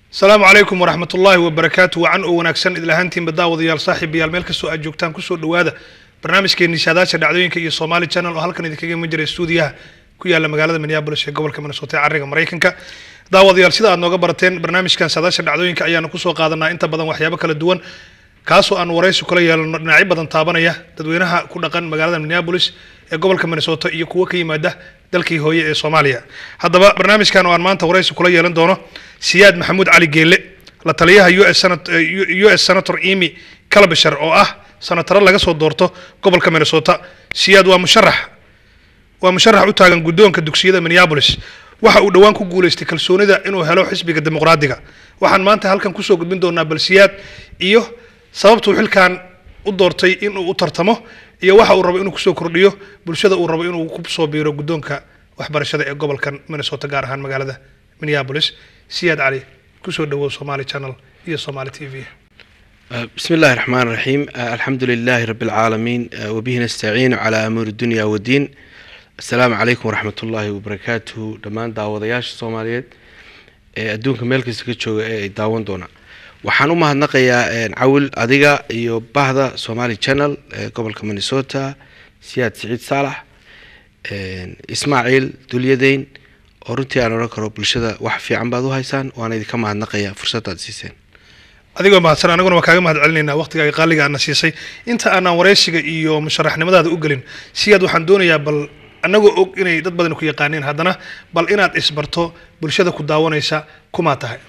asalaamu calaykum waraxmat ullaahi wabarakaatu wacan oo wanaagsan idil ahaantiinba daawadayaal saaxiibayaal meel kastoo aad joogtaan kusoo dhowaada barnaamijkeenii saadaasha dhacdooyinka iyo somaali channel oo halkan idinkaga iman jiray stuudiyaha ku yaala magaalada minneabolis ee gobolka minnesota ee cariga maraykanka daawadayaal sida aad nooga barateen barnaamijkan saadaasha dhacdooyinka ayaanu kusoo qaadanaa inta badan waxyaabo kala duwan kaasoo aan waraysi kula yeelano dhinacyo badan taabanaya dadweynaha ku dhaqan magaalada minneabolis ee gobolka minnesota iyo kuwo ka yimaada dalkii hooye ee soomaaliya haddaba barnaamijkan oo aan maanta waraysi kula yeelan doono siyaad maxamuud cali geelle la taliyaha u s senator emi calabishar oo ah sanataro laga soo doorto gobolka minnesota siyaad waa musharax waa musharax u taagan guddoonka dugsiyada minneabolis waxa uu dhowaan ku guuleystay kalsoonida inuu helo xisbiga dimuqraadiga waxaan maanta halkan kusoo gudbin doonaa bal siyaad iyo sababtuu xilkan u doortay inuu u tartamo iyo waxa uu rabo inuu kusoo kordhiyo bulshada uu rabo inuu kusoo biiro guddoonka waxbarashada ee gobolkan minnesota gaar ahaan magaalada minneabolis siyaad cali kusoo dhawow somali channel iyo somali t v بسم الله الرحمن الرحيم الحمد لله رب العالمين وبه نستعين على أمور الدنيا والدين السلام عليكم ورحمة الله وبركاته دمان daawadayaasha soomaaliyeed ee adduunka meel kasta ka jooga ee ay daawan doonaan waxaan u mahadnaqayaa cawil adiga iyo bahda somali channel ee gobolka minnesota siyaad siciid saalax ismaaciil dulyadeyn oo runtii aan odhan karo bulshada wax fiican baad u haysaan waana idinka mahadnaqayaa fursadaad siiseen adigoo mahadsan anaguna waa kaaga mahad celinaynaa waqtigaaga qaaliga aadna siisay inta aanaan waraysiga iyo musharaxnimadaada u gelin siyaad waxaan doonayaa bal annagoo og inay dad badan ku yaqaaneen haddana bal inaad isbarto bulshada ku daawanaysa kumaa tahay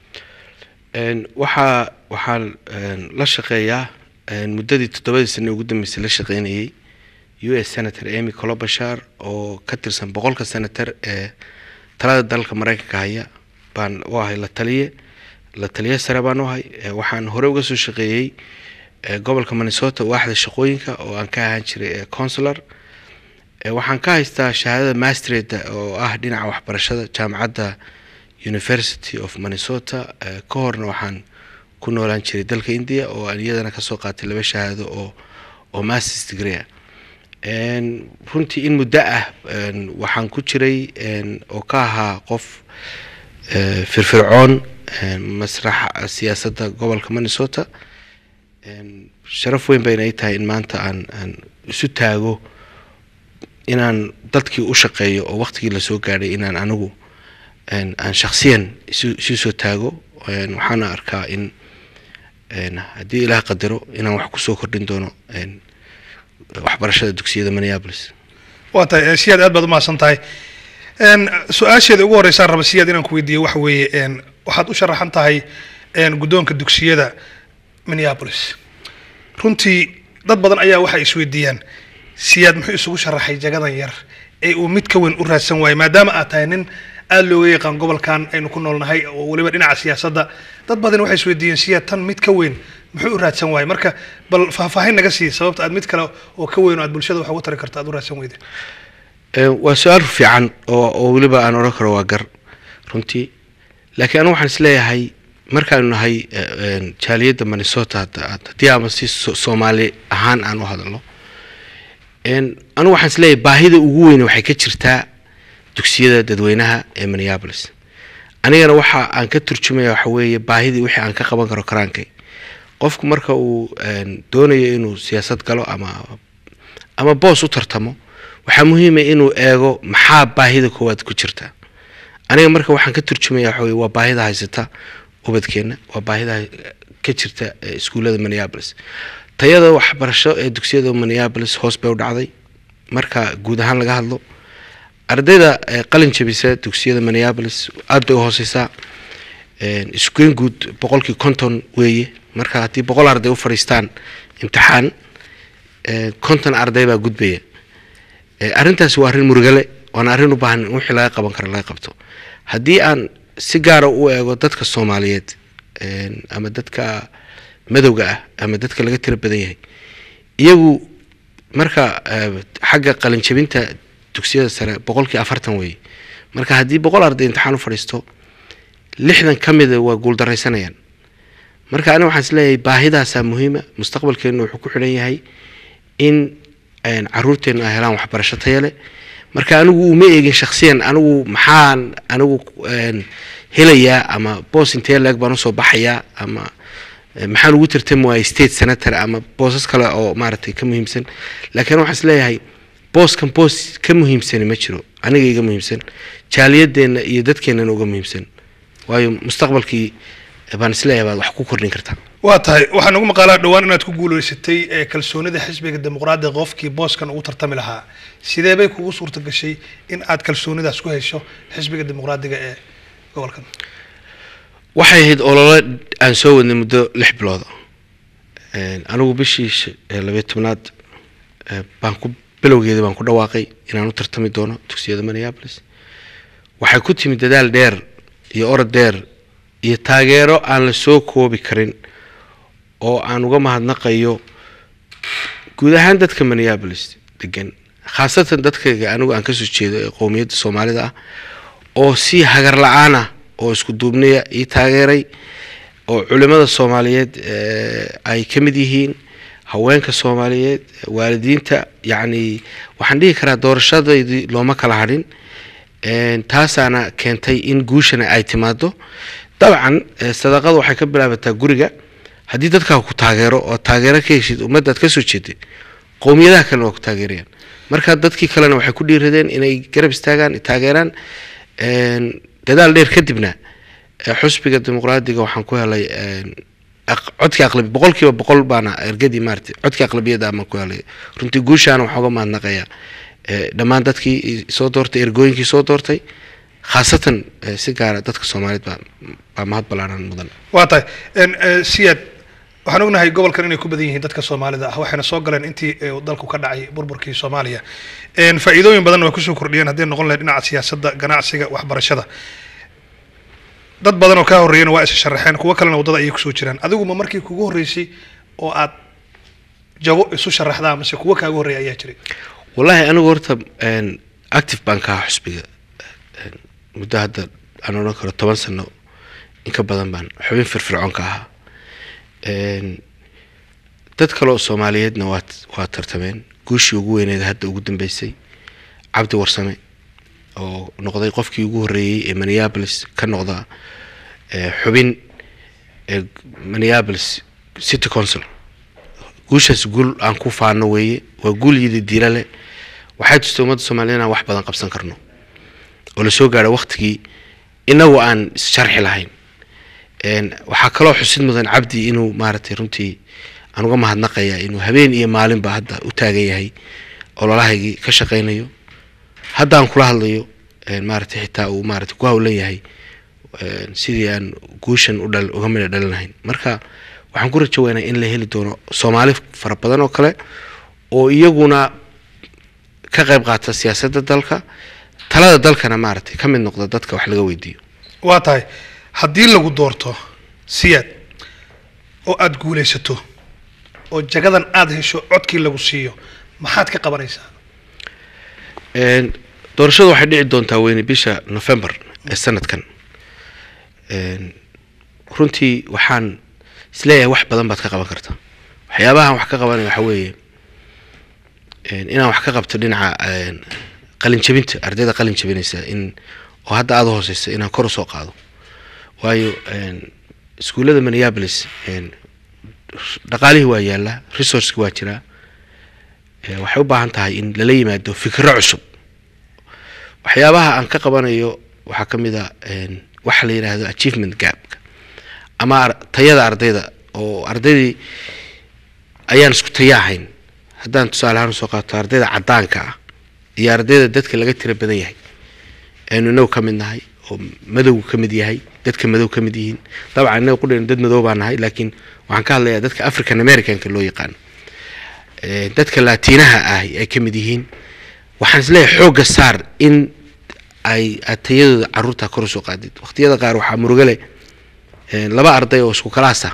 waxaa waxaan la shaqeeyaa muddadii toddobadii sane ugu dambeysay la shaqeynayay u s senator emy colobashar oo ka tirsan boqolka senator ee talada dalka mareykanka haya baan u ahay la taliye la taliye sare baan u ahay waxaan hore uga soo shaqeeyey gobolka minnesota waaxda shaqooyinka oo aan ka ahaan jiray consular waxaan ka haystaa shahaadada mastreda oo ah dhinaca waxbarashada jaamacadda university of minnesota ka horna waxaan ku noolaan jiray dalka india oo aan iyadana kasoo qaatay laba shahaado oo oo masters degree runtii in muddo ah waxaan ku jiray oo ka ahaa qof firfircoon masraxa siyaasadda gobolka minnesota sharaf weyn bayna ay tahay in maanta aan aan isu taago inaan dadkii u shaqeeyo oo waqtigii lasoo gaadhay inaan anigu aan shaksiyan isu isu soo taago waxaana arkaa in haddii ilaah qadaro inaan wax kusoo kordhin doono waxbarashada dugsiyada minneabolis waa tahay siyaad aad baad u mahadsan tahay su-aasheeda ugu horeysaan raba siyaad inaan ku weydiiyo waxa weeye waxaad u sharaxan tahay guddoonka dugsiyada minneabolis runtii dad badan ayaa waxay isweydiiyaan siyaad muxuu isugu sharaxay jagadan yar ee uu mid ka weyn u raadsan waayey maadaama aad tahay nin aada looga yaqaan gobolkan aynu ku noolnahay oo weliba dhinaca siyaasadda dad badan waxay isweydiiyeen siyaad tan mid ka weyn muxuu u raadsan waayey marka bal faahfaahin naga sii sababta aad mid kale oo ka weyn oo aad bulshada wax uga tari karta aad u raadsan weyde waa su-aal fiican oo oo weliba aan odhan karo waa gar runtii laakiin anigu waxaan isleeyahay markaanu nahay jaaliyadda minnesota haddii ama si soomaali ahaan aan u hadalno anigu waxaan isleeyahay baahida ugu weyne waxay ka jirtaa dugsiyada dadweynaha ee minneabolis anigana waxa aan ka turjumaya waxa weeye baahidii wixii aan ka qaban karo karaankay qofku marka uu doonayo inuu siyaasad galo ama ama boos u tartamo waxaa muhiima inuu eego maxaa baahida koowaad ku jirta aniga marka waxaan ka turjumaya waxa weye waa baahida haysata ubadkeenna waa baahida ka jirta iskuullada minneabolis tayada waxbarasho ee dugsiyada minneabolis hoos bay u dhacday marka guud ahaan laga hadlo ardayda qalin jabisa dugsiyada minneabolis aada bay u hooseysaa iskueen guud boqolkii konton weeye marka haddii boqol arday u fadhiistaan imtixaan konton arday baa gudbaya arrintaasi waa arrin murugale waana arrin u baahan in wixii laga qaban karo laga qabto haddii aan si gaara u eego dadka soomaaliyeed ama dadka madowga ah ama dadka laga tiro badan yahay iyagu marka xagga qalinjabinta dugsiyada sare boqolkii afartan weeye marka haddii boqol arday imtixaan u fadhiisto lixdan ka mida waa guuldaraysanayaan marka aniga waxaan isleeyahay baahidaasaa muhiima mustaqbalkeenna wuxuu ku xidhan yahay in caruurteennu ay helaan waxbarasho taya leh marka anigu uma eegin shaksiyan anigu maxaan anigu een, helayaa ama boos intee leeg baan usoo baxayaa ama eh, maxaan ugu tartami waaya state senator ama boosas kale oo maaragtay ka muhiimsan laakiin waxaan isleeyahay booskan boos ka muhiimsani ma jiro aniga iga muhiimsan jaaliyadeenna iyo dadkeennana uga muhiimsan waayo mustaqbalkii baan isleeyahay baad wax ku kordhin kartaa waa tahay waxaa nagu maqaalaa dhowaan inaad ku guuleysatay ee kalsoonida xisbiga dimuqraadiga qofkii booskan ugu tartami lahaa sidee bay kugu suurta gashay in aad kalsoonidaas ku hesho xisbiga dimuqraadiga ee gobolkan waxay ahayd olole aan soo wadnay muddo lix bilooda Een, anigu bishii sh- ee labayo tobnaad ee, baan ku bilowgeeda baan ku dhawaaqay inaan u tartami doono dugsiyada minneapolis waxay ku timid dadaal dheer iyo orod dheer iyo taageero aan la soo koobi karin oo aan uga mahadnaqayo guud ahaan dadka minneapolis degan khaasatan dadkayga anigu aan kasoo jeedo ee qowmiyadda soomaalida ah oo si hagar la-aan ah oo isku duubnaya ii taageeray oo culimada soomaaliyeed eh, ay ka mid yihiin haweenka soomaaliyeed waalidiinta yacni waxaan dhihi karaa doorashadaydii looma kala hadhin Een, taasaana keentay in guushana ay timaado dabcan eh, sadaqadu waxay ka bilaabataa guriga haddii dadkaa ku taageero oo taageero ka heshid ummaddaad kasoo jeeday qowmiyadaha kalena waa ku taageerayaan marka dadkii kalena waxay ku dhiiradeen inay garab istaagaan ay taageeraan Een, dadaal dheer kadibna eh, xusbiga dimuqraadiga waxaan ku helay een, aq- codkii aqlabi boqolkiiba boqol baana ergadii maarata codkii aqlabiyada ama ku helay runtii guushaana waxaa uga mahadnaqaya eh, dhammaan dadkii i- soo doortay ergooyinkii soo doortay khaasatan eh, si gaara dadka soomaaliyeed baa baa mahad ballaaran mudan waa tahay En, eh, siyaad waxaan ognahay gobolkan inay ku badan yihiin dadka soomaalida ah waxayna soo galeen intii eh, uu dalku ka dhacay burburkii soomaaliya En, faa'iidooyin badanna way kusoo kordhiyeen haddii noqon lahayd dhinaca siyaasadda ganacsiga waxbarashada dad badan oo kaa horreeyana waa isa sharaxeen kuwo kalena waddada ayay kusoo jiraan adigu ma markii kugu horreysay oo aad jago isu sharaxdaa mase kuwo kaaga horreeya ayaa jiray wallaahi anigu horta een, active baan ka ahaa xusbiga Een, muddo hadda aan odhan karo toban sano in ka badan baan xubin firfircoon ka ahaa Een, dad kale oo soomaaliyeedna waa waa tartameen guushii ugu weyneed hadda ugu dambeysay cabdi warsame oo noqday qofkii ugu horreeyey ee minneapolis ka noqda ee, xubin ee minneapolis city council guushaas guul aan ku faano weeye waa guul yidi diila leh waxay tustay ummadda soomaaliyed inaan wax badan qabsan karno oo la soo gaadho waktigii inagu aan sharxi lahayn Een, waxaa kaloo xusid mudan cabdi inuu maaragtay runtii aan uga mahadnaqaya inuu habeen iyo maalinba hadda u taagan yahay ololahaygii ka shaqaynayo hadda aan kula hadlayo een, maaragtay xitaa uu maaragtay ku hawlan yahay een, sidii aan guushan u dhal uga midha dhalinahayn marka waxaan ku rajo weynaa in la heli doono soomaali fara badan oo kale oo iyaguna ka qayb qaata siyaasadda dalka talada dalkana maaragtay ka mid noqda dadka wax laga weydiiyo waa tahay haddii lagu doorto siyaad oo aada guulaysato oo jagadan aada hesho codkii lagu siiyo maxaad ka qabanaysaa Een, doorashadu waxay dhici doontaa weyne bisha november ee sanadkan Een, runtii waxaan isleeyahay wax badan baad ka qaban kartaa waxyaabahan wax ka qabanaya waxa weeye een, inaan wax ka qabto dhinaca een, qalin jabinta ardayda qalin jabinaysa in oo hadda aada u hooseysa inaan kor usoo qaado waayo een, iskuullada minneapolis een, dhaqaalihii waa yaallaa resourceki waa jiraa Ee, waxay u baahan tahay in lala yimaado fikro cusub waxyaabaha aan ka qabanayo waxaa ka mid a een, waxa la yidhaahdo achievement gapka ama ar- tayada ardayda oo ardaydii ayaan isku taya ahayn haddaan tusaale ahaan usoo qaato ardayda caddaanka ah iyo ardayda dadka laga tira badan yahay aynu inagu ka mid nahay oo madowgu ka mid yahay dadka madow ka mid yihiin dabcan inaga qudhaynu dad madow baa nahay laakiin waxaan ka hadlayaa dadka african americanka loo yaqaano Ee, dadka laatiinaha ah ay ka mid yihiin waxaan isleeyahay xoogga saar in ay aad tayadooda caruurta kor usoo qaadid waqtiyada qaar waxaa murugo leh ee, laba arday oo isku kalaasa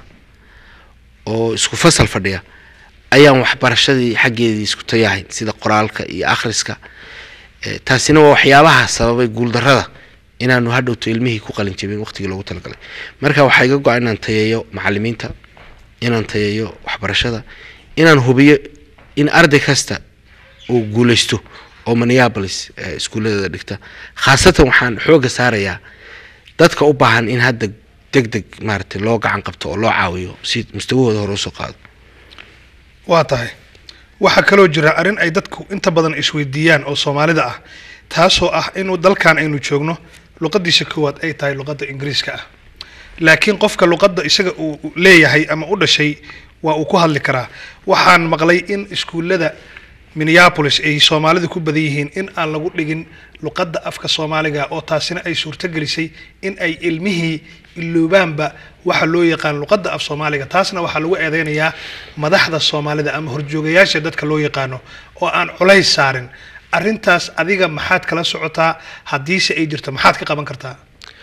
oo isku fasal fadhiya ayaan waxbarashadii xaggeedii isku tayahayn sida qoraalka iyo akhriska Ee, taasina waa waxyaabaha sababay guuldarrada inaanu hadhowto ilmihii ku qalin jabin waqtigii loogu talagalay marka waxaa iga go-an inaan tayeeyo macalimiinta inaan tayeeyo waxbarashada inaan hubiyo in arday kasta uu guulaysto oo minneapolis eh, iskuulladeeda dhigta khaasatan waxaan xoogga saarayaa dadka u baahan in hadda deg deg maaragtay loo gacan qabto oo loo caawiyo si mustawahooda hore usoo qaado waa tahay waxaa kaloo jira arrin ay dadku inta badan isweydiiyaan oo soomaalida ah taasoo ah inuu dalkan aynu joogno luqadiisa koowaad ay tahay luqadda ingiriiska ah laakiin qofka luqadda isaga uu leeyahay ama u dhashay waa uu ku hadli karaa waxaan maqlay in iskuullada minneapolis ay soomaalida ku badan yihiin in aan lagu dhigin luqadda afka soomaaliga oo taasina ay suurtogelisay in ay ilmihii iloobaanba waxa loo yaqaan luqadda af soomaaliga taasna waxaa lagu eedeynayaa madaxda soomaalida ama horjoogayaasha dadka loo yaqaano oo aan culays saarin arrintaas adiga maxaad kala socotaa haddiise ay jirto maxaad ka qaban kartaa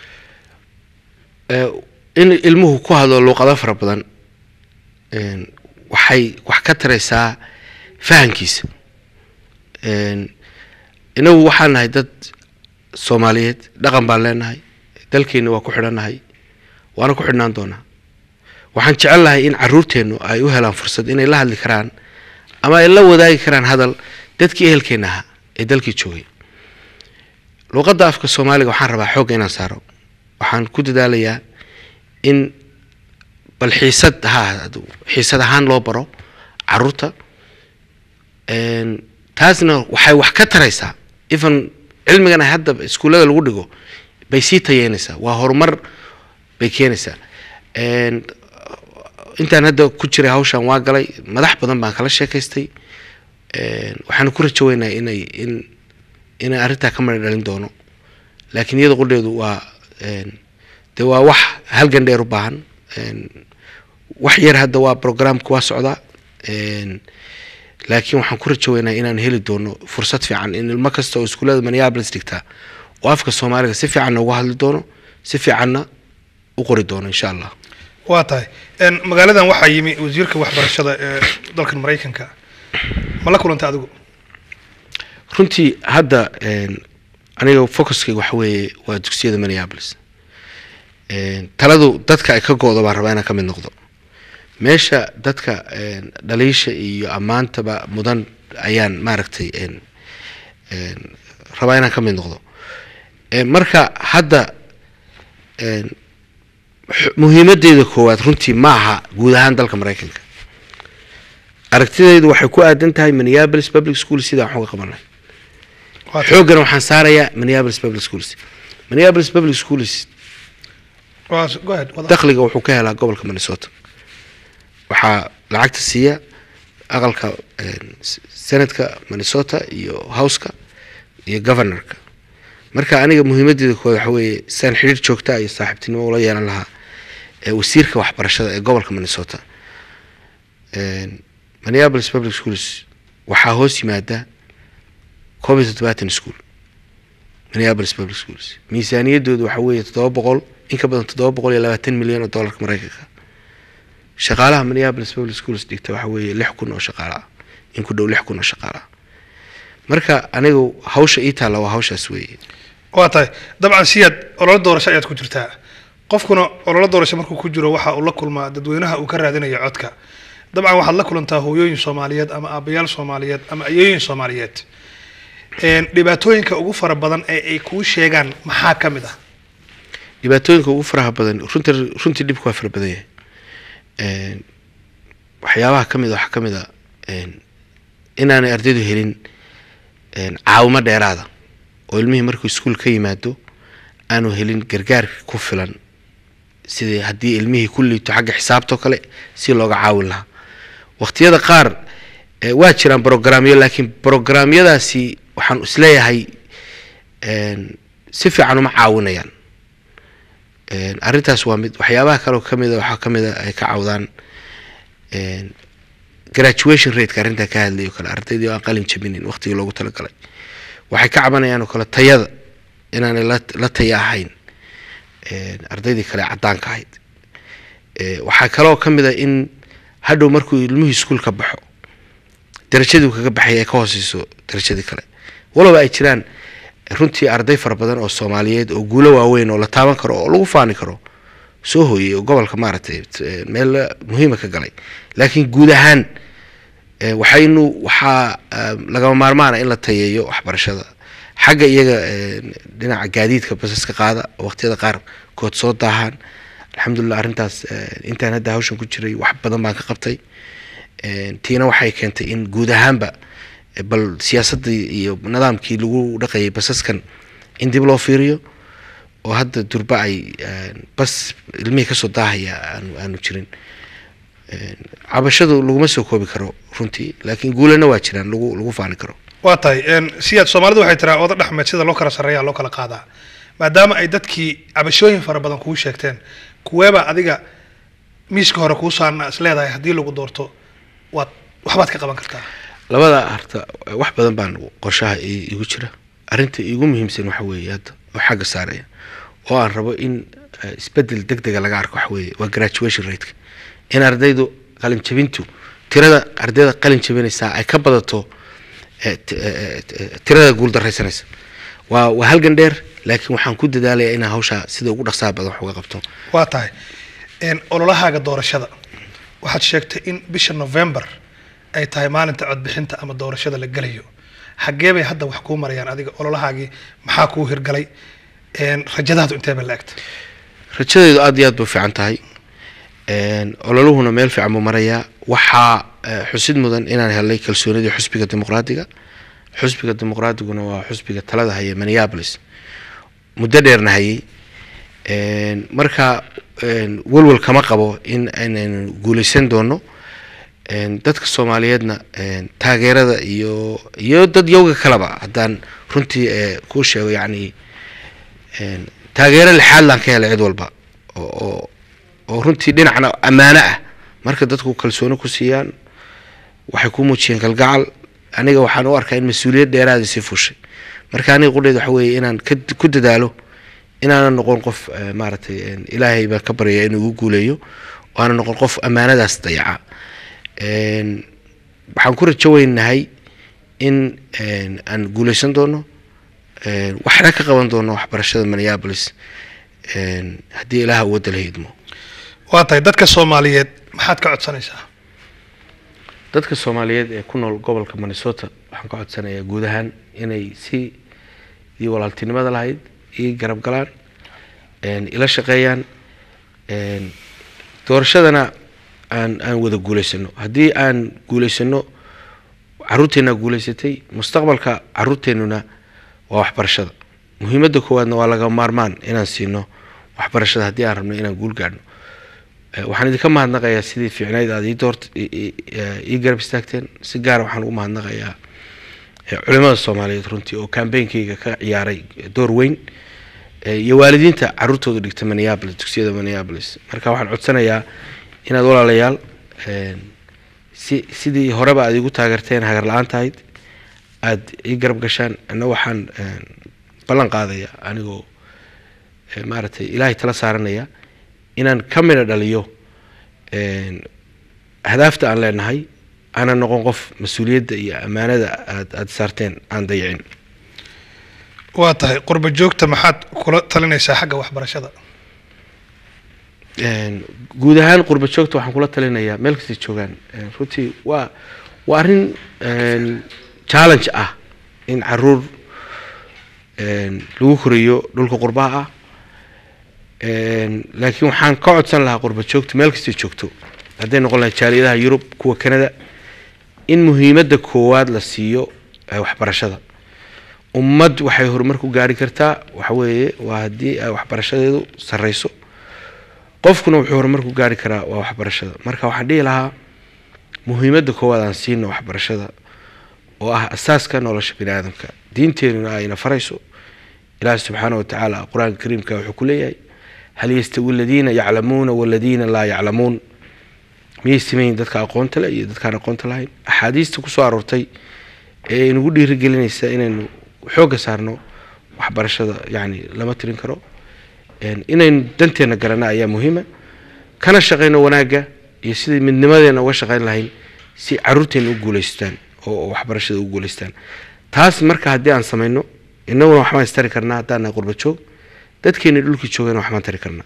Eh, in ilmuhu ku hadlo luuqado fara badan een, waxay wax ka taraysaa fahankiisa Een, inagu waxaan nahay dad soomaaliyeed dhaqan baan leenahay dalkeena waa ku xidhannahay waana ku xidhnaan doonaa waxaan jecel lahay in caruurteennu ay u helaan fursad inay la hadli karaan ama ay la wadaagi karaan hadal dadkii ehelkeena ahaa ee dalkii joogay luuqadda afka soomaaliga waxaan rabaa xoogga inaan saaro waxaan ku dadaalayaa in bal xiisad ha ahaado xiisad ahaan loo baro caruurta Een, taasna waxay wax ka taraysaa even cilmigan ay hadda iskuullada lagu dhigo bay sii tayeynaysaa waa horumar bay keenaysaa Een, intaan hadda ku jiray hawshan waa galay madax badan baan kala sheekaystay Een, waxaan ku rajo weynahay inay in inay arrintaa ka mara dhalin doono laakiin iyada qudheedu waa een, de waa wax halgan dheer u baahan Een, wax yar hadda waa programka waa socdaa Een, laakiin waxaan ku rajo weynaa inaan heli doono fursad fiican in ilmo kasta oo iskuullada minneapolis dhigtaa oo afka soomaaliga si fiicanna uga hadli doono si fiicanna u qori doono insha allah waa tahay Een, magaaladan waxaa yimi wasiirka waxbarashada ee dalkan maraykanka ma la kulantay adigu runtii hadda een, aniga focuskayga waxa weeye waa dugsiyada minneapolis Een, taladu dadka ay ka go-do baan rabaa inaan ka mid noqdo meesha dadka een, dhaliisha iyo ammaantaba mudan ayaan maaragtay een, een, rabaa inaan ka mid noqdo Een, marka hadda een, xu- muhiimadeeda koowaad runtii ma aha guud ahaan dalka maraykanka aragtidaydu waxay ku aadan tahay minneapolis public school sidaan wax uga qabanay Waa tahay. xooggana waxaan saarayaa minneapolis public schools minneapolis public schools Waa- go ahead, wada. dakhliga wuxuu ka helaa gobolka minnesota waxaa lacagta siiya aqalka een, s- senatka minnesota iyo houseka iyo governorka marka aniga muhiimadeeda koowaad waxa weeye sidaan xidhiir joogta iyo saaxiibtinimo ula yeelan lahaa ee wasiirka waxbarashada ee gobolka minnesota Een, minneapolis public schools waxaa hoos yimaada koob iyo toddobaatan school minneapolis public schools miisaaniyadoodu waxa weeye toddoba boqol in ka badan toddoba boqol iyo labaatan milyan oo doolarka maraykanka shaqaalaha minneapolis public schools dhigta waxa weeye lix kun oo shaqaale ah in ku dhow lix kun oo shaqaale ah marka anigu hawsha ii taalla waa hawshaas weeye waa tahay dabcan siyaad ololo doorasho ayaad ku jirtaa qofkuna ololo doorasho markuu ku jiro waxa uu la kulmaa dadweynaha uu ka raadinayo codka dabcan waxaad la kulantaa hooyooyin soomaaliyeed ama aabayaal soomaaliyeed ama ayooyin soomaaliyeed Een, dhibaatooyinka ugu fara badan ee ay kuu sheegaan maxaa ka mid ah dhibaatooyinka ugu faraha badan runtii runtii dhibku waa fara badan yahay Een, waxyaabaha ka mid a waxaa ka mid a een, inaanay ardaydu helin een, caawimo dheeraada oo ilmihii markuu iskuul ka yimaado aanu helin gargaar ku filan sidii haddii ilmihii ku liito xagga xisaabtoo kale si looga caawin lahaa waqtiyada qaar eh, waa jiraan brograamyo laakiin brograamyadaasi waxaan isleeyahay een, si fiican uma caawinayaan Een, arrintaas waa mid waxyaabaha kale oo kamid a waxaa kamid a ay ka cawdaan een, graduation rateka arrintaa ka hadlay oo kale ardaydii oo aan qalin jabinin waqtigii loogu talagalay waxay ka cabanayaan oo kale tayada inaanay la la taya ahayn een, ardaydii kale caddaanka ahayd Ee, waxaa kaloo ka mid a in hadhow markuu ilmuhu iskuul ka baxo darajadii uu kaga baxay ay ka hooseyso darajadii kale walaba ay jiraan runtii arday fara badan oo soomaaliyeed oo guulo waaweyn oo la taaban karo oo lagu faani karo soo hooyey oo gobolka maaragtay t- meel muhiima ka galay laakiin guud ahaan Eh, waxaynu waxaa ah, lagama maarmaana in la tayeeyo waxbarashada xagga iyaga eh, dhinaca gaadiidka basaska qaada waqtiyada qaar kood soo daahaan alxamdulilah arrintaas eh, intaan hadda hawshan ku jiray wax badan baan ka qabtay Eh, tiina waxay keentay in guud ahaanba eh, bal siyaasaddii iyo nidaamkii lagu dhaqayay basaskan in dib loo fiiriyo oo hadda durba ay eh, bas ilmihii kasoo daahaya aanu aanu jirin Eh, cabashadu laguma soo koobi karo runtii laakiin guulana waa jiraan lagu lagu faani karo waa tahay een, siyaad soomaalidu waxay tiraa oda dhexmeed sida loo kala sarreeya loo kala qaadaa maadaama ay dadkii cabashooyin fara badan kuu sheegteen kuweeba adiga miiska hore kuu saarna is leedahay haddii lagu doorto waad waxbaad ka qaban kartaa labada harta wax badan baan qorshaha i- igu jira arrinta igu muhiimsan waxa weeye hadda oo xagga saaraya oo aan rabo in eh, isbedel deg dega laga arko waxa weeye waa graduation rateka in ardaydu qalin jabintu tirada ardayda qalin jabinaysaa ay ka badato eh, t- eh, eh, tirada guul daraysanaysa waa waa halgan dheer laakiin waxaan ku dadaalayaa inaan hawshaa sida ugu dhaqsaha badan wax uga qabto waa tahay een, ololahaaga doorashada waxaad sheegtay in bisha november ay tahay maalinta codbixinta ama doorashada la gelayo xaggee bay hadda wax kuu marayaan adiga ololahaagii maxaa kuu hirgalay een, rajadaadu intee bay la egta rajadaydu aad iyo aad bay u fiican tahay Een, ololuhuna meel fiican buu marayaa waxaa eh, xusid mudan inaan helay kalsoonidii xusbiga dimuqraadiga xusbiga dimuqraadiguna waa xusbiga talada haya minneapolis muddo dheerna hayay Een, marka een, welwel kama qabo in aynaynu guuleysan doono Een, dadka soomaaliyeedna een, taageerada iyo iyo dad yowga kaleba haddaan runtii eh, kuu sheego yacni een, taageero lixaad laan ka helay cid walba oo oo oo runtii dhinacna ammaano ah marka dadku kalsooni ku siiyaan waxay ku muujiyeen kalgacal aniga waxaan u arkaa in mas-uuliyad dheeraada sii fushay marka aniga qudheed waxa weeye inaan ka ku dadaalo inaanan noqon qof eh, maaragtay een, ilaahay baan ka baryaya inuu igu guuleeyo oo aanan noqon qof ammaanadaas dayaca Een, waxaan ku rajo weynahay in een, aan guuleysan doono een, waxna ka qaban doono waxbarashada minneapolis een, haddii ilaaha wadda la hiidmo waa tahay dadka soomaaliyeed maxaad ka codsanaysaa dadka soomaaliyeed ee ku nool gobolka minnesota waxaan ka codsanayaa guud ahaan inay si ii walaaltinimada lahayd ii garab galaan een, ila shaqeeyaan een, doorashadana aan aan wada guuleysano haddii aan guuleysano caruurteena guuleysatay mustaqbalka caruurteenuna waa waxbarashada muhiimadda koowaadna waa laga maarmaan inaan siino waxbarashada haddii aan rabno inaan guul gaadhno Eh, waxaan idinka mahadnaqayaa sidii fiicnayd aad ii doort i- i- eh, ii garab istaagteen si gaara waxaan ugu mahadnaqayaa eh, culimada soomaaliyeed runtii oo kambeynkeyga ka ciyaaray door weyn eh, iyo waalidiinta caruurtooda dhigta minneapolis dugsiyada minneapolis marka waxaan codsanayaa inaad walaalayaal een, si sidii horeba aad igu taageerteen hagar la-aan tahayd aad ii garab gashaan ana waxaan een, ballan qaadaya anigoo eh, maaragtay ilaahay tala saaranaya inaan ka midha dhaliyo een, ahdaafta aan leenahay aanan noqon qof mas-uuliyadda iyo ammaanada aad aad saarteen aan dayicin waa tahay qurba joogta maxaad kula talinaysaa xagga waxbarashada Een, guud ahaan qurba joogta waxaan kula talinayaa meel kastay joogaan een, runtii waa waa arrin een, challenge ah in caruur een, lagu koriyo dhulka qurbaha ah Een, laakiin waxaan ka codsan lahaa qurba joogta meel kastay joogto hadday noqon lahay jaaliyadaha yurub kuwa canada in muhiimadda koowaad la siiyo eh, waxbarashada ummad waxay horumar ku gaari kartaa waxa weeye waa haddii ay waxbarashadeedu sarreyso qofkuna wuxuu horumar ku gaari karaa waa waxbarashada marka waxaan dhihi lahaa muhiimadda koowaad aan siino waxbarashada oo ah asaaska nolosha bini aadamka diinteenuna ayna farayso ilaahi subxaana wa tacaala qur-aanka kariimka wuxuu ku leeyahay hal yastawi aladiina yaclamuuna waladiina laa yaclamuun miyay simayin dadka aqoonta leh iyo dadkaan aqoonta lahayn axaadiista kusoo aroortay ee inagu dhiirigelinaysa inaynu xoogga saarno waxbarashada yacni lama tirin karo Een, inaynu danteena garana ayaa muhiima kana shaqayno wanaagga iyo sidii midnimadeena uga shaqayn lahayn si caruurteena u guuleystaan oo oo waxbarashada u guuleystaan taas marka haddii aan samayno innaguna waxbaan istari karnaa haddaan nahay qurba joog dadkeena dhulkii joogana waxbaan tari karnaa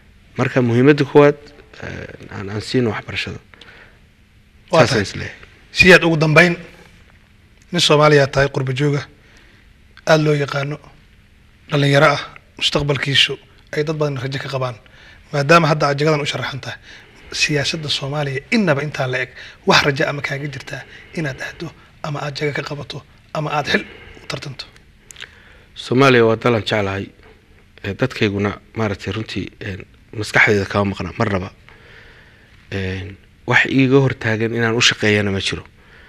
marka muhiimadda koowaad eh, aan aan siino waxbarashada Waa saasaan tahay. isleeyahay siyaad ugu dambeyn nin soomaaliya tahay qurba jooga aada loo yaqaano dhalinyaro ah mustaqbalkiisu ay dad badan rajo ka qabaan maadaama hadda aad jagadan u sharaxan tahay siyaasadda soomaaliya innaba intaa la eg wax raja ama kaaga jirtaa inaad ahdo ama aad jaga ka qabato ama aad xil u tartanto soomaaliya waa dalan jeclahay ee dadkayguna maaragtay runtii een, maskaxdeeda kama maqna marnaba een, wax iiga hortaagan inaan u shaqeeyana ma jiro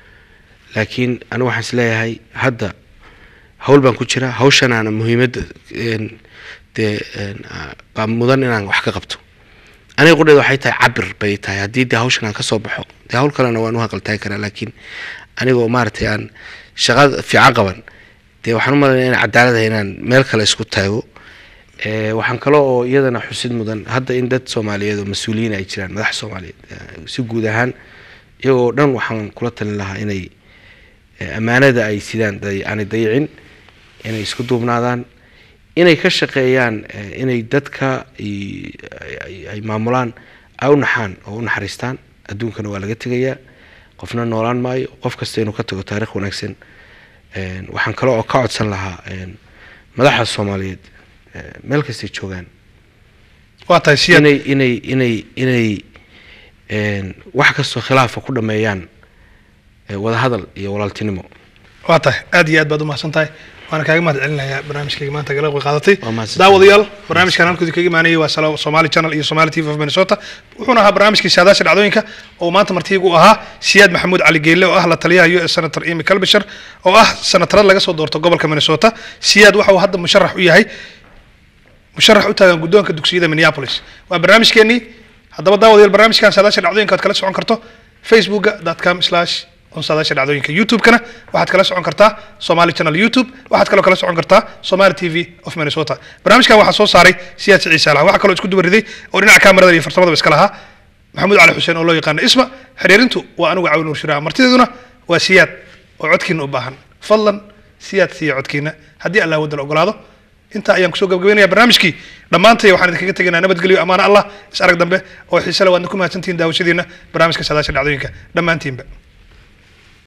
laakiin anigu waxaan is leeyahay hadda hawl baan ku jiraa hawshanaana muhiimadda een, dee een, aa, baa mudan inaan wax ka qabto aniga qudheeda waxay tahay cabir bay tahay haddii dee hawshan aan kasoo baxo dee hawl kalena waan u haqaltaagi karaa laakiin anigoo maaragtay aan shaqada fiican qaban dee waxaan u malaynaya in cadaaladaha inaan meel kale isku taago Eh, waxaan kale oo iyadana xusid mudan hadda in dad soomaaliyeed oo mas-uuliyiin ay jiraan madax soomaaliyeed eh, si guud ahaan iyagoo dhan waxaan kula talin lahaa inay eh, ammaanada ay sidaan day- aanay dayicin inay isku duubnaadaan inay ka shaqeeyaan eh, inay dadka i- ay- ay- ay maamulaan ay u naxaan oo u naxariistaan adduunkana waa laga tegayaa qofna noolaan maayo qof kasta inuu ka tago taarikh wanaagsan Een, waxaan kale oo ka codsan lahaa een, madaxda soomaaliyeed eh, meel kastay joogaan waa tahay siyaad inay inay inay inay een, wax kastoo khilaafa ku dhameeyaan eh, wadahadal iyo walaaltinimo waa tahay aad iyo aad baad umahadsan tahay waana kaaga mahad celinayaa barnaamijkayga maanta gala qaadatay Waa mahadsan daawadayaal barnaamijkan halkooda kaga imaanayay waa Sala- Somali Channel iyo Somali TV of Minnesota wuxuuna ahaa barnaamijkii saadaasha dhacdooyinka oo maanta martiigu u ahaa Siyaad Maxamuud Cali Geelle oo ah la taliyaha US Senator Amy Klobuchar oo ah senatarad laga soo doorto gobolka Minnesota Siyaad waxa uu hadda musharax u yahay musharax u taagan guddoonka dugsiyada Minneapolis waa barnaamijkeenii haddaba daawadayaal barnaamijkan saadaasha dhacdooyinka aad kala socon karto facebooka.com slash on saadaasha dhacdooyinka youtube-kana waxaad kala socon kartaa somali channel youtube waxaad kaloo kala socon kartaa somali t v of minnesota barnaamijkan waxaa soo saaray siyaad ciise alaha waxaa kaloo isku dubariday oo dhinaca kaamirada iyo farsamadaba iska lahaa maxamuud cali xuseen oo loo yaqaano isma xiriirintu waa anigu cawin nuur shiraa martideeduna waa siyaad oo codkiina u baahan fadlan siyaad siiya codkiina haddii allah wadala ogolaado intaa ayaan kusoo gabagabeynaya barnaamijkii dhammaantay waxaan idinkaga tegaynaa nabadgelyo amaana allah is arag dambe oo xiise le waadna ku mahadsantihiin daawashadiina barnaamijka saadaasha dhacdooyinka dhammaantiinba